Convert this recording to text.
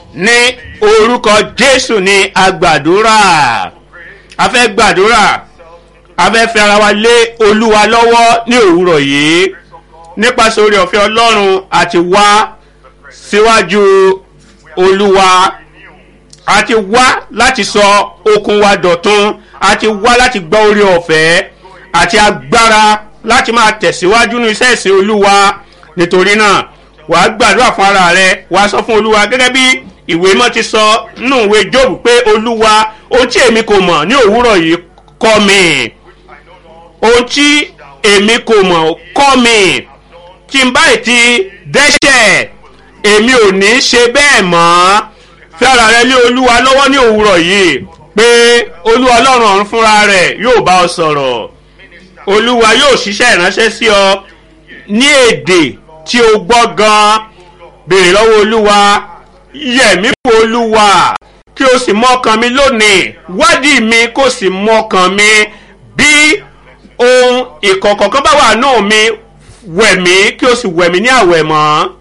ní orúkọ jésù ní agbàdúrà a fẹ́ gbàdúrà a fẹ́ fi ara wa lé olúwa lọ́wọ́ ní òwúrọ̀ yìí nípasẹ̀ orí ọ̀fẹ́ ọlọ́run àti wá síwájú olúwa àti wá láti sọ okun wa dọ̀tun àti wá láti gbọ́ orí ọ̀fẹ́ àti agbára láti máa tẹ̀síwájú ní iṣẹ́ ìsìn olúwa nítorí náà wàá gbàdúrà fún ara rẹ wàá sọ fún olúwa gẹ́gẹ́ bí ìwé mọ́ ti sọ nínú ìwé job pé olúwa ohun tí èmi kò mọ̀ ní òwúrọ̀ yìí kọ́ mi ohun tí èmi kò mọ̀ kọ́ mi tí n báyìí ti dẹ́ṣẹ̀ èmi ò ní ṣe bẹ́ẹ̀ mọ́ fi ara rẹ lé olúwa lọ́wọ́ ní òwúrọ̀ yìí pé olúwa ọlọ́run ọ̀run fúnra rẹ̀ yóò bá ọ sọ̀rọ̀ olúwa yóò ṣiṣẹ́ ìránṣẹ́ sí ọ ní èdè tí o gbọ́ gan béèrè lọ́wọ́ olúwa yẹ̀mí fún olúwa kí o sì mọ́kàn mi lónìí wádìí mi kó sì mọ́kàn mi bí ohun ìkọ̀kọ̀ kan bá wà náà mi wẹ̀ mí kí o sì wẹ̀ mí ní àwẹ̀ mọ́